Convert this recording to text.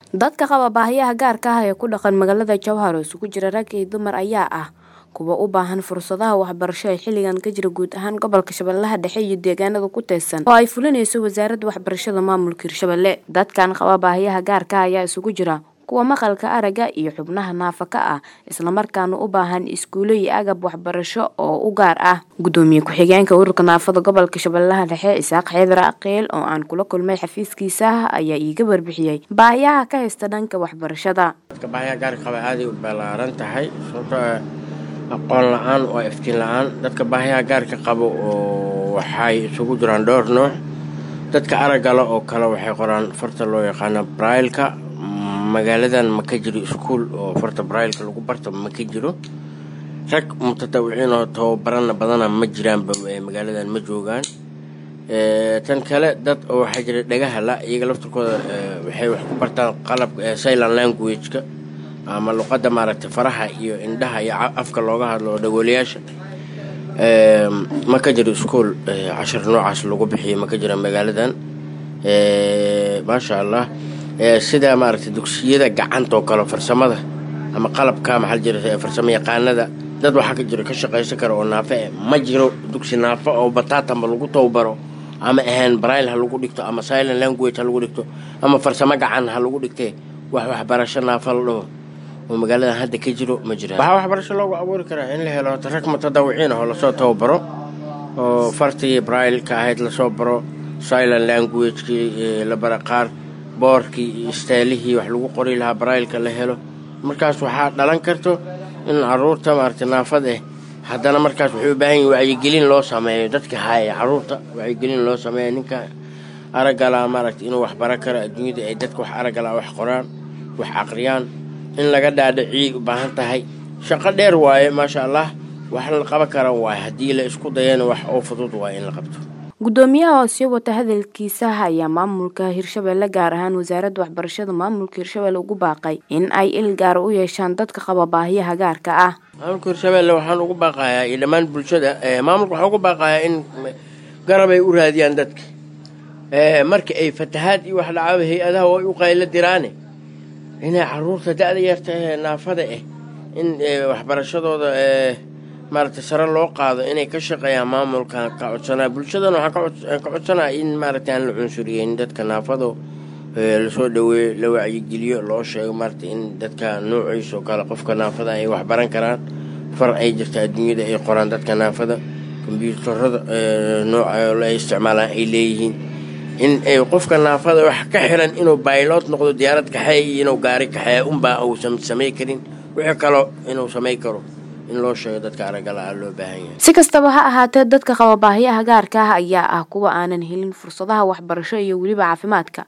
Dadka qaba baahiyaha gaarka ah ee ku dhaqan magaalada Jowhar oo isugu jira rag iyo dumar ayaa ah kuwa u baahan fursadaha waxbarasho ee xilligan ka jira guud ahaan gobolka Shabeellaha Dhexe iyo deegaanada ku teedsan oo ay fulinayso Wasaaradda Waxbarashada Maamulka Hirshabelle. Dadkan qaba baahiyaha gaarka ah ayaa isugu jira kuwa maqalka aragga iyo xubnaha naafada ah isla markaana u baahan iskuulo iyo agab waxbarasho oo u gaar ah. Gudoomiye ku-xigeenka ururka naafada gobolka Shabeellaha Dhexe Isaaq Xeedar Aqeel oo aan kula kulmay xafiiskiisa ayaa iiga warbixiyay baahiyaha ka haysta dhanka waxbarashada. dadka baahiyaha gaarka qaba aaday u ballaaran tahay sababtoo ah aqoon la-aan waa iftiin la-aan dadka baahiyaha gaarka qabo oo waxay isugu jiraan dhowr nooc dadka araggala oo kale waxay qoraan farta loo yaqaano brailka magaaladan ma ka jiro iskuul oo farta brailka lagu barto ma ka jiro rag mutatawiciin oo tababarana badana ma jiraanba magaaladan ma joogaan tan kale dad oo waxaa jira dhagaha la iyaga laftirkooda waxay wax ku bartaan qalabka silent language-ka ama luqadda maaragtay faraha iyo indhaha iyo afka looga hadlo oo dhagoolayaasha ma ka jiro iskuol cashar noocaas lagu bixiyo ma ka jira magaaladan maasha allah sida maaragtay dugsiyada gacanta oo kale farsamada ama qalabka maxaa jira farsamo yaqaanada dad waxaa ka jiro ka shaqaysan kara oo naafo eh ma jiro dugsi naafo oo bataatanba lagu tababaro ama ahaan braille ha lagu dhigto ama silent language ha lagu dhigto ama farsamo gacan ha lagu dhigtee wax waxbarasho naafo la dhaho oo magaaladan hadda ka jiro ma jiraan waxaa waxbarasho loogu abuuri karaa in la helo rag mutadawiciin oo lasoo tababaro oo fartii braille-ka ahayd lasoo baro silent language-kii la bara qaar boorkii iyo istaylihii wax lagu qori lahaa braille-ka la helo markaas waxaa dhalan karto in caruurta maaragtay naafad eh haddana markaas waxay u baahan yihin wacyigelin loo sameeyo dadka haaya caruurta wacyigelin loo sameeyo ninka araggala maaragtay inuu wax bara karo adduunyada ay dadka wax araggala wax qoraan wax aqriyaan in laga dhaadhiciyay u baahan tahay shaqo dheer waaye maasha allah wax la qaban kara waaye haddii la isku dayana wax oo fudud waaye in la qabto gudoomiyaha oo sii wata hadalkiisa ayaa maamulka hirshabelle gaar ahaan wasaaradda waxbarashada maamulka hirshabelle ugu baaqay in ay il gaara u yeeshaan dadka qaba baahiyaha gaarka ah maamulka hirshabelle waxaan ugu baaqayaa iyo dhammaan bulshada maamulka waxaan ugu baaqayaa in garab ay u raadiyaan dadka marka ay fatahaad iyo wax dhacaaba hay-adaha way u qaylo diraane inay caruurta da-da yarta ee naafada ah in waxbarashadooda maaragtay sare loo qaado inay ka shaqeeyaan maamulka ka codsanaa bulshadana waxaan ka codsanaa in maaragtay aan la cunsuriyeyn dadka naafado lasoo dhaweeyo la wacyigeliyo loo sheego maaragtay in dadka noociisa oo kale qofka naafada ay wax baran karaan far ay jirta adduunyada ay qoraan dadka naafada kombyuutarada nooca la isticmaalaan ay leeyihiin in qofka naafada wax ka xiran inuu baylot noqdo diyaarad kaxeey iyo inuu gaari kaxeeya unbaa uusan samay karin wixii kaloo inuu samay karo in loo sheego dadka araggala loo baahan yahay si kastaba ha ahaatee dadka qaba baahiyaha gaarka ah ayaa ah kuwa aanan helin fursadaha waxbarasho iyo weliba caafimaadka